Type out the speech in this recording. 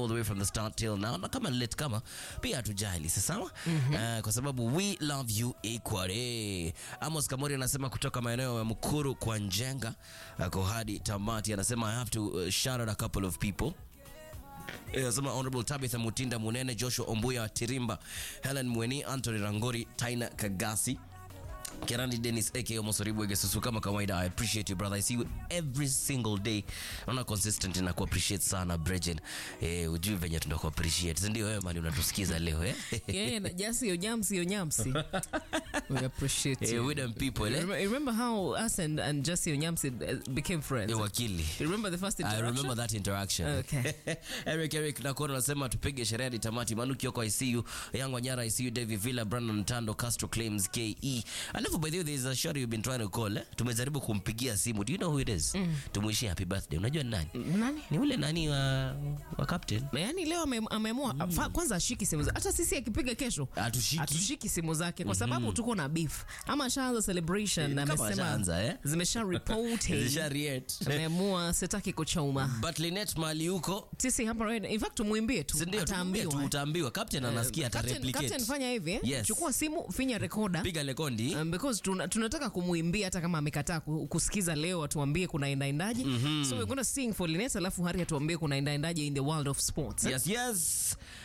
all the way from the start till now na kama late kama pia hatujali sawa Eh, kwa sababu we love you equally Amos Kamori anasema kutoka maeneo ya Mukuru kwa Njenga ako hadi tamati anasema I have to uh, shout out a couple of people Anasema Honorable Tabitha Mutinda Munene, Joshua Ombuya Tirimba, Helen Mweni, Anthony Rangori, Taina Kagasi, Kerandi Dennis aka Mosoribu Egesusu kama kawaida. I appreciate you brother. I see you every single day. Naona consistent na ku appreciate sana Brejen. Eh, ujui venye tunaku appreciate. Si ndio wewe mali unatusikiza leo eh? Yeah, na just yo nyamsi yo nyamsi. We appreciate Eh, you. we them people eh? Remember, remember how us and, and Jesse Onyamsi uh, became friends? Eh, wakili. You remember the first I interaction? remember that interaction. Okay. Eric Eric Nakoro anasema tupige sherehe hadi tamati. Manu Kioko ICU, Yango Nyara ICU, David Villa, Brandon Tando, Castro Claims KE. Alafu by the way there is a shorty you've been trying to call eh? Tumejaribu kumpigia simu. Do you know who it is? Tumuishie happy birthday. Unajua ni nani? Nani? Ni ule nani wa wa captain. Yaani leo ame- ameamua fa- kwanza ashiki simu zake. Hata sisi akipiga kesho Hatushiki. hatushiki simu zake kwa sababu tuko na beef. Ama ashaanza celebration na Kama amesema ashaanza, eh? zimesha report. Zisha react. Ameamua sitaki kuchoma. But Linet mali huko Sisi hapa right, in fact tumwimbie tu. si ndio? Tumwambie tu Ataambiwa. utaambiwa. Captain anasikia ata Captain, Captain replicate. fanya hivi eh? Yes. Chukua simu, finya rekoda. Piga lekondi. Um, because tuna, tunataka kumwimbia hata kama amekataa ku- kusikiza leo atuambie kuna endaendaje so we're gonna sing for Linet alafu hari atuambie kuna endaendaje in the world of sports eh? Yes, yes.